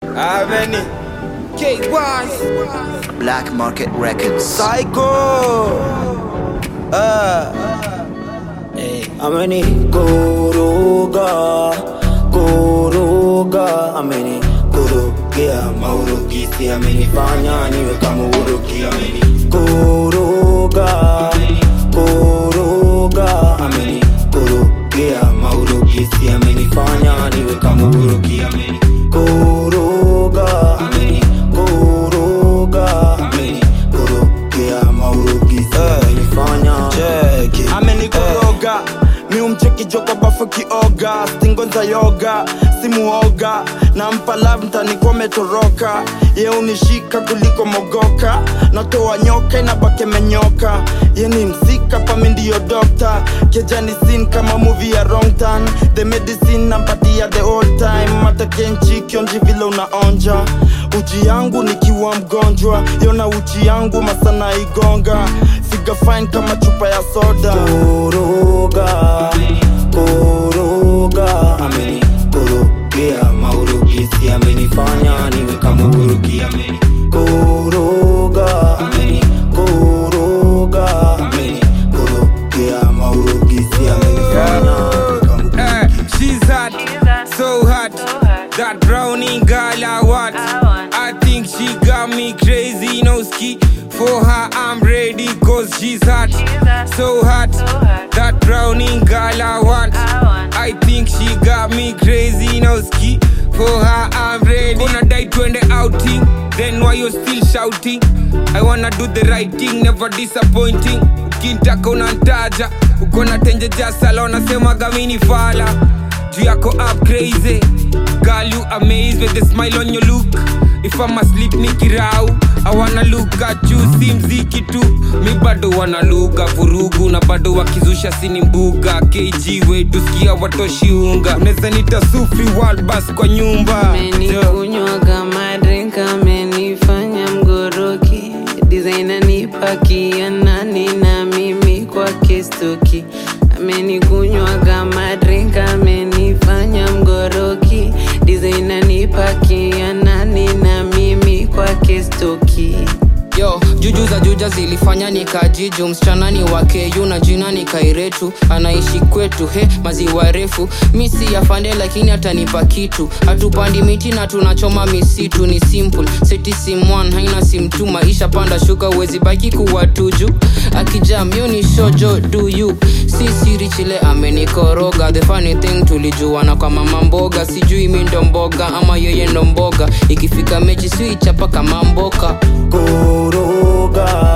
Aveni KY Black Market Records. Psycho uh. hey. ameni koroga koroga ameni korogea maurugisi amenifanya niwe kama urugi ameni koroga koroga ameni korogea maurugisi amenifanya niwe kama urugi ameni koroga ameni koroga ameni korogea maurugisi amenifanya cheki amenikoroga mi umcheki joko bafu kioga stingonza yoga simuoga nampa love mtanikuwa metoroka ye unishika kuliko mogoka natoa nyoka inabake menyoka ye ni msika pami ndiyo dokta kejani sin kama movie ya wrong turn the medicine nampatia the all time matakenchi kionji vile unaonja uji yangu nikiwa mgonjwa yona uchi yangu masana igonga figa fine kama chupa ya soda koroga koroga ameni korogea maurugisi amenifanya niwe kama urugi ameni koroga ameni koroga ameni korogea maurugisi amenifanya niwe kama urugi Eh, she's hot, so hot. That brownie girl I want. I think she got me crazy, no ski. For her, I'm ready, cause she's hot, so hot. That brownie girl I want. I think she got me crazy, no ski. For her, I'm ready. Gonna die twende outing. Then why you still shouting? I wanna do the right thing, never disappointing. Ukintaka unantaja, uko na tenje jasala, unasemaga mini fala. Juu yako up crazy. Girl, you amaze with the smile on your look. If I'm asleep nikirau, I wanna look at you, si mziki tu. Mi bado wana lugha vurugu na bado wakizusha sini mbuga. KG wetu sikia watoshi unga. Unaweza nita sufi world bus kwa nyumba. Yo. amenikunywa kama drink amenifanya mgoroki designer nipakia nani na mimi kwake stoki amenikunywa kama drink amenifanya mgoroki designer nipakia nani na mimi kwake stoki yo juju za juja zilifanya nikajiju msichana ni wakeyu na jina ni kairetu anaishi kwetu he maziwa refu misi yafande lakini atanipa kitu hatupandi miti na tunachoma misitu ni simple seti simwan haina simtu maisha panda shuka uwezi baki kuwa tuju akijam yo ni shojo do you si siri chile amenikoroga the funny thing tulijuana kwa mama mboga sijui mi ndo mboga ama yeye ndo mboga ikifika mechi siichapa kama mboka koroga